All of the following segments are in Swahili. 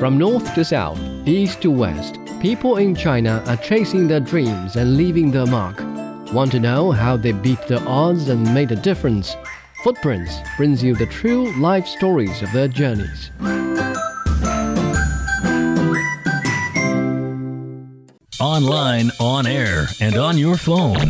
From north to south, east to west, people in China are chasing their dreams and leaving their mark. Want to know how they beat the odds and made a difference? Footprints brings you the true life stories of their journeys. Online, on air, and on your phone.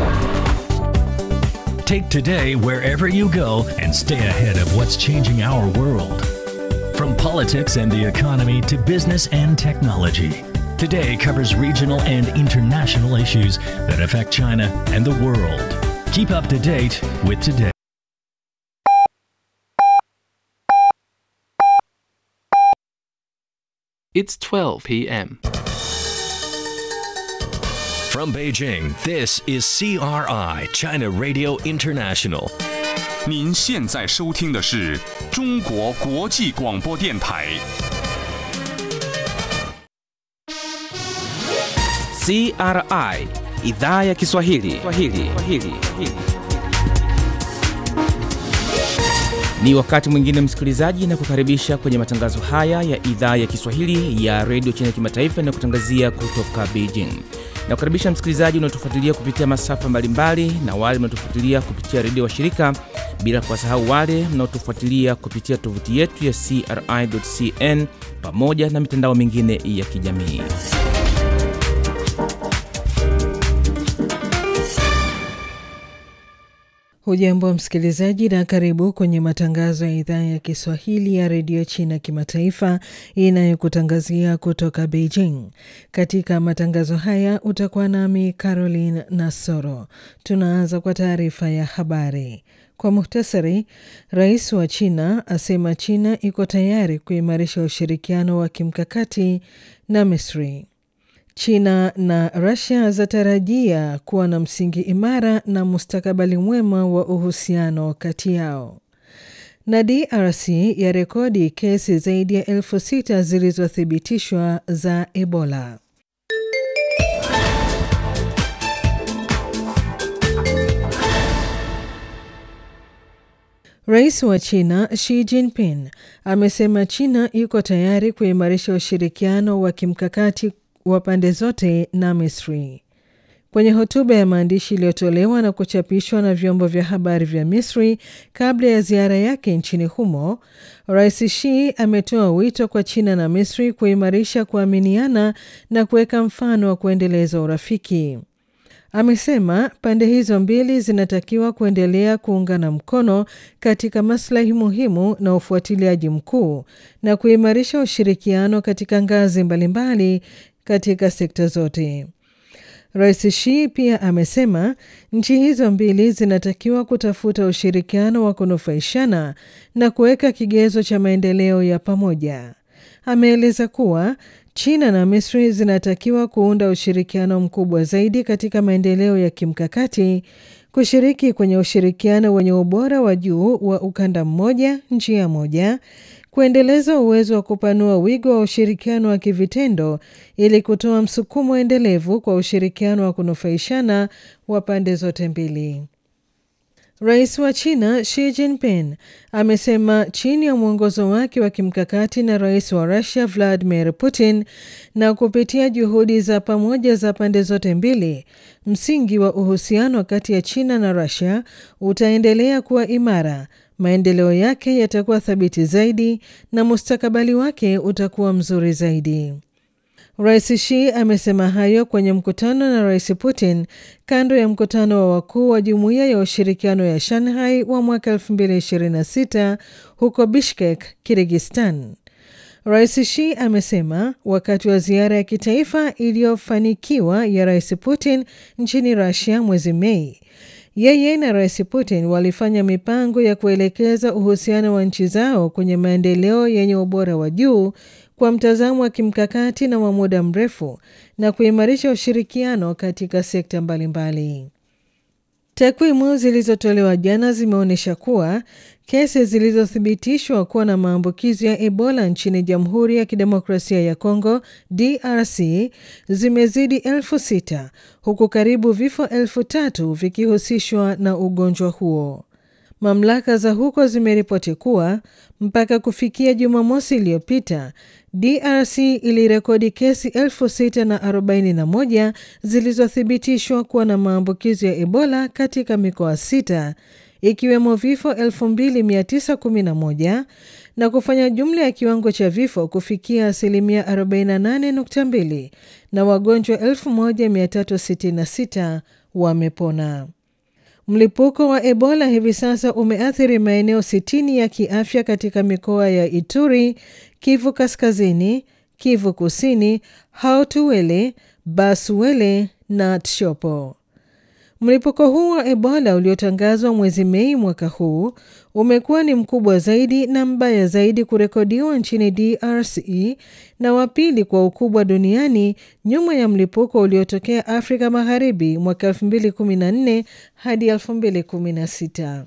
Take today wherever you go and stay ahead of what's changing our world. From politics and the economy to business and technology. Today covers regional and international issues that affect China and the world. Keep up to date with today. It's 12 p.m. From Beijing, this is CRI, China Radio International. 您现在收听的是中国国际广播电台。 CRI idhaa ya Kiswahili. Kiswahili. Kiswahili. Ni wakati mwingine msikilizaji, na kukaribisha kwenye matangazo haya ya idhaa ya Kiswahili ya redio China kimataifa na kutangazia kutoka Beijing. Na kukaribisha msikilizaji unaotufuatilia kupitia masafa mbalimbali na wale mnaotufuatilia kupitia redio wa shirika, bila kuwasahau wale mnaotufuatilia kupitia tovuti yetu ya CRI.cn pamoja na mitandao mingine ya kijamii. Hujambo msikilizaji, na karibu kwenye matangazo ya idhaa ya Kiswahili ya redio China kimataifa inayokutangazia kutoka Beijing. Katika matangazo haya utakuwa nami Caroline Nasoro. Tunaanza kwa taarifa ya habari. Kwa muhtasari, rais wa China asema China iko tayari kuimarisha ushirikiano wa kimkakati na Misri. China na Russia zatarajia kuwa na msingi imara na mustakabali mwema wa uhusiano kati yao. Na DRC ya rekodi kesi zaidi ya elfu sita zilizothibitishwa za Ebola. Rais wa China Xi Jinping amesema China iko tayari kuimarisha ushirikiano wa kimkakati wa pande zote na Misri. Kwenye hotuba ya maandishi iliyotolewa na kuchapishwa na vyombo vya habari vya Misri kabla ya ziara yake nchini humo, Rais Xi ametoa wito kwa China na Misri kuimarisha kuaminiana na kuweka mfano wa kuendeleza urafiki. Amesema pande hizo mbili zinatakiwa kuendelea kuungana mkono katika maslahi muhimu na ufuatiliaji mkuu na kuimarisha ushirikiano katika ngazi mbalimbali katika sekta zote. Rais Xi pia amesema nchi hizo mbili zinatakiwa kutafuta ushirikiano wa kunufaishana na kuweka kigezo cha maendeleo ya pamoja. Ameeleza kuwa China na Misri zinatakiwa kuunda ushirikiano mkubwa zaidi katika maendeleo ya kimkakati, kushiriki kwenye ushirikiano wenye ubora wa juu wa ukanda mmoja, njia moja, kuendeleza uwezo wa kupanua wigo wa ushirikiano wa kivitendo ili kutoa msukumo endelevu kwa ushirikiano wa kunufaishana wa pande zote mbili. Rais wa China Xi Jinping amesema chini ya mwongozo wake wa kimkakati na rais wa Russia Vladimir Putin na kupitia juhudi za pamoja za pande zote mbili, msingi wa uhusiano kati ya China na Russia utaendelea kuwa imara, maendeleo yake yatakuwa thabiti zaidi na mustakabali wake utakuwa mzuri zaidi. Rais Xi amesema hayo kwenye mkutano na Rais Putin kando ya mkutano wa wakuu wa Jumuiya ya Ushirikiano ya Shanghai wa mwaka 2026 huko Bishkek, Kirgistan. Rais Xi amesema wakati wa ziara ya kitaifa iliyofanikiwa ya Rais Putin nchini Russia mwezi Mei, yeye na Rais Putin walifanya mipango ya kuelekeza uhusiano wa nchi zao kwenye maendeleo yenye ubora wa juu kwa mtazamo wa kimkakati na wa muda mrefu na kuimarisha ushirikiano katika sekta mbalimbali. Takwimu zilizotolewa jana zimeonyesha kuwa kesi zilizothibitishwa kuwa na maambukizi ya Ebola nchini Jamhuri ya Kidemokrasia ya Kongo DRC zimezidi elfu sita huku karibu vifo elfu tatu vikihusishwa na ugonjwa huo. mamlaka za huko zimeripoti kuwa mpaka kufikia Jumamosi iliyopita DRC ilirekodi kesi 641 zilizothibitishwa kuwa na maambukizi ya Ebola katika mikoa sita ikiwemo vifo 2911 na kufanya jumla ya kiwango cha vifo kufikia asilimia 48.2 na wagonjwa 1366 wamepona. Mlipuko wa Ebola hivi sasa umeathiri maeneo 60 ya kiafya katika mikoa ya Ituri, Kivu Kaskazini, Kivu Kusini, Haut-Uele, Basuele na Tshopo. Mlipuko huu wa Ebola uliotangazwa mwezi Mei mwaka huu umekuwa ni mkubwa zaidi na mbaya zaidi kurekodiwa nchini DRC na wa pili kwa ukubwa duniani nyuma ya mlipuko uliotokea Afrika Magharibi mwaka 2014 hadi 2016.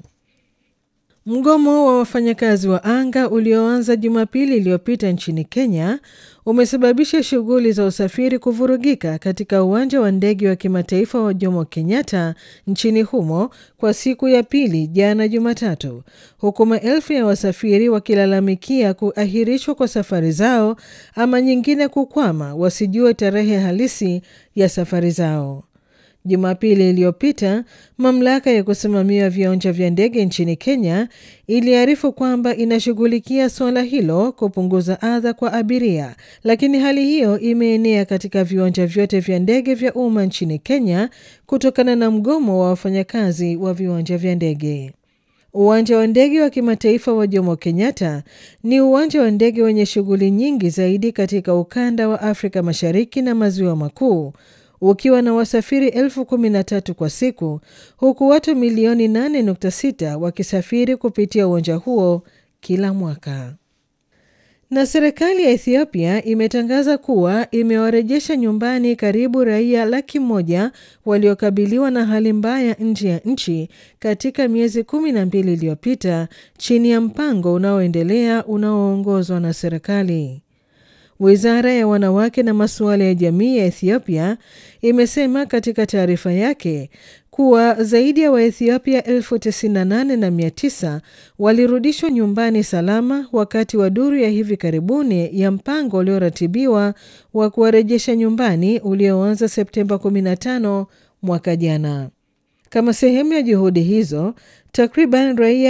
Mgomo wa wafanyakazi wa anga ulioanza Jumapili iliyopita nchini Kenya umesababisha shughuli za usafiri kuvurugika katika uwanja wa ndege wa kimataifa wa Jomo Kenyatta nchini humo kwa siku ya pili jana Jumatatu, huku maelfu ya wasafiri wakilalamikia kuahirishwa kwa safari zao ama nyingine kukwama, wasijue tarehe halisi ya safari zao. Jumapili iliyopita mamlaka ya kusimamia viwanja vya ndege nchini Kenya iliarifu kwamba inashughulikia suala hilo kupunguza adha kwa abiria, lakini hali hiyo imeenea katika viwanja vyote vya ndege vya umma nchini Kenya kutokana na mgomo wa wafanyakazi wa viwanja vya ndege. Uwanja wa ndege wa kimataifa wa Jomo Kenyatta ni uwanja wa ndege wenye shughuli nyingi zaidi katika ukanda wa Afrika Mashariki na Maziwa Makuu ukiwa na wasafiri elfu kumi na tatu kwa siku huku watu milioni 8.6 wakisafiri kupitia uwanja huo kila mwaka. Na serikali ya Ethiopia imetangaza kuwa imewarejesha nyumbani karibu raia laki moja waliokabiliwa na hali mbaya nje ya nchi katika miezi kumi na mbili iliyopita chini ya mpango unaoendelea unaoongozwa na serikali. Wizara ya wanawake na masuala ya jamii ya Ethiopia imesema katika taarifa yake kuwa zaidi ya Waethiopia elfu tisini na nane na mia tisa walirudishwa nyumbani salama wakati wa duru ya hivi karibuni ya mpango ulioratibiwa wa kuwarejesha nyumbani ulioanza Septemba 15 mwaka jana. Kama sehemu ya juhudi hizo, takriban raia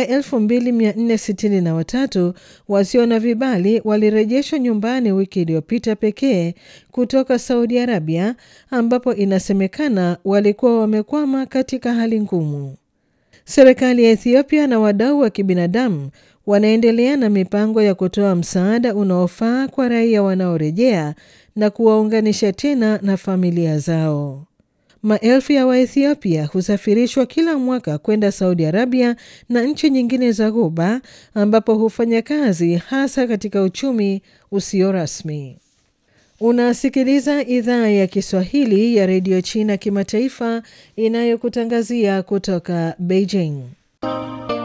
2463 wasio na vibali walirejeshwa nyumbani wiki iliyopita pekee kutoka Saudi Arabia, ambapo inasemekana walikuwa wamekwama katika hali ngumu. Serikali ya Ethiopia na wadau wa kibinadamu wanaendelea na mipango ya kutoa msaada unaofaa kwa raia wanaorejea na kuwaunganisha tena na familia zao. Maelfu ya Waethiopia husafirishwa kila mwaka kwenda Saudi Arabia na nchi nyingine za Ghuba ambapo hufanya kazi hasa katika uchumi usio rasmi. Unasikiliza idhaa ya Kiswahili ya redio China kimataifa inayokutangazia kutoka Beijing.